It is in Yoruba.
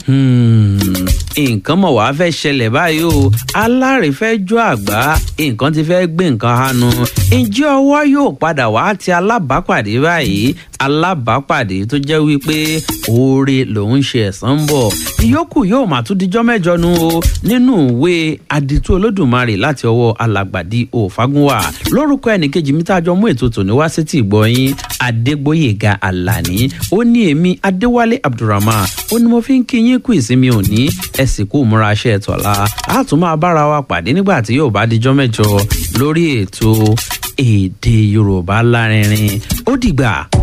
nǹkan mọ̀ wá fẹ́ ṣẹlẹ̀ báyìí o aláre fẹ́ jó àgbá nǹkan ti fẹ́ gbé nǹkan hanu ǹjẹ́ ọwọ́ yóò padà wá ti alábàápàdé báyìí alábàápàdé tó jẹ́ wípé oore lòun ṣe ẹ̀sán ń bọ̀ ìyókù yóò máa tún dijọ́ mẹ́jọ nu o nínú ìwé àdìtú olódùmarè láti ọwọ́ alàgbàdì òfagúnwà lórúkọ ẹnìkejì mi tá a jọ mú ètò tòní wá sétí ìgbọ̀nyín adégbòyèga àlàní ó ní èmi adéwálé abdulrahman ó ní mo fi ń kí yín kú ìsinmi òní ẹ sì kú múra aṣẹ ẹtọ̀la a tún máa bára wa pàdé nígbà tí yóò bá dijọ́ mẹ́jọ lórí ètò èdè yorùbá lárinrin ó dìgbà.